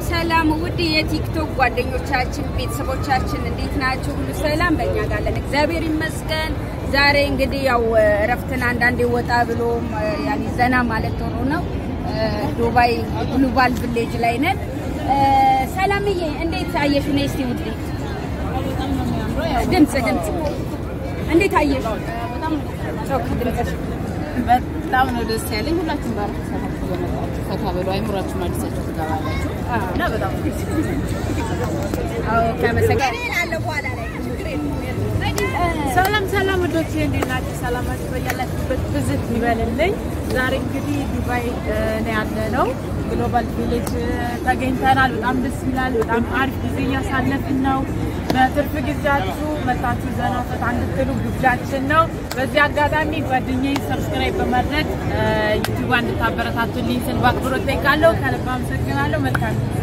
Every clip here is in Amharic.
ሰላም ውድ የቲክቶክ ጓደኞቻችን ቤተሰቦቻችን እንዴት ናችሁ? ሁሉ ሰላም በእኛ ጋር አለን፣ እግዚአብሔር ይመስገን። ዛሬ እንግዲህ ያው እረፍትን አንዳንዴ ወጣ ብሎ ያኔ ዘና ማለት ጥሩ ነው። ዱባይ ግሎባል ቪሌጅ ላይ ነን። ሰላምዬ እንዴት አየሽ? ነይ እስቲ ውዴ፣ ድምፅ ድምፅ እንዴት አየሽ? ኦኬ ድምፅሽ በጣም ነው ደስ ያለኝ። ሁላችሁም ባርክ ሰላም ፈታ በሉ፣ አይምሯችሁን አዲሳችሁ ትገባላችሁ እና በጣም ሰላም ሰላም ወዶቼ እንዴት ናችሁ? ሰላማችሁ በያላችሁበት ብዝት ይበልልኝ። ዛሬ እንግዲህ ዱባይ ነው ያለ ነው ግሎባል ቪሌጅ ተገኝተናል። በጣም ደስ ይላል። በጣም አሪፍ ጊዜ እያሳለፍን ነው። በትርፍ ጊዜያችሁ መታችሁ ዘና ፈታ እንድትሉ ግብዣችን ነው። በዚህ አጋጣሚ ጓደኛዬን ሰብስክራይብ በማድረግ ዩቲዩብ እንድታበረታቱልኝ ስል በአክብሮት ጠይቃለሁ። ከልብ አመሰግናለሁ። መልካም ጊዜ።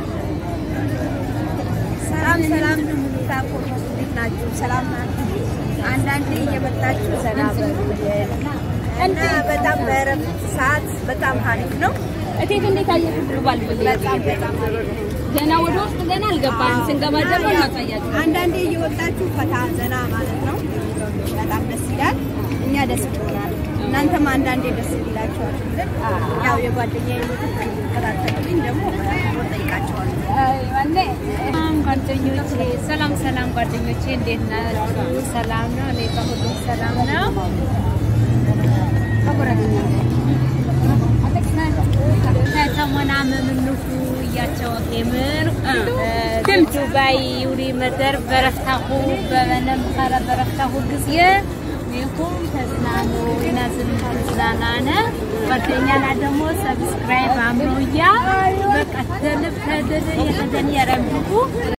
ሰላም ሰላም ታቆሙ እንዴት ናችሁ? ሰላም ናችሁ? አንዳንዴ እየመጣችሁ ዘና በሉልን እና በጣም በእረፍት ሰዓት በጣም አሪፍ ነው። እቴት እንዴት አየሽ? ግሎባል ቪሌጅ በጣም በጣም አሪፍ ነው። ገና ወደ ውስጥ ገና አልገባንም። ስንገባ ደግሞ እናሳያችሁ። አንዳንዴ እየወጣችሁ ፈታ ዘና ማለት ነው። በጣም ደስ ይላል። እኛ ደስ ይሆናል። እናንተም አንዳንዴ ደስ ይላችኋል። ያው የጓደኛዬ ተከታተሉኝ ደግሞ ጠይቃቸዋለሁ። ሰላም ጓደኞቼ፣ ሰላም ሰላም ጓደኞቼ፣ እንዴት ናችሁ? ሰላም ነው? እኔ ጋር ሁሉም ሰላም ነው። ከተሞናመምንሁ እያቸው ኬምር ዱባይ ውሪ መደር በረፍታሁ በበነም ኸረ በረፍታሁ ጊዜ ይሁን ተዝናኑ ይናዝን ተዝናናነ ጓደኛና ደግሞ ሰብስክራይብ አምሮያ በቃ ተልብ ተድር የተደን የረምብኩ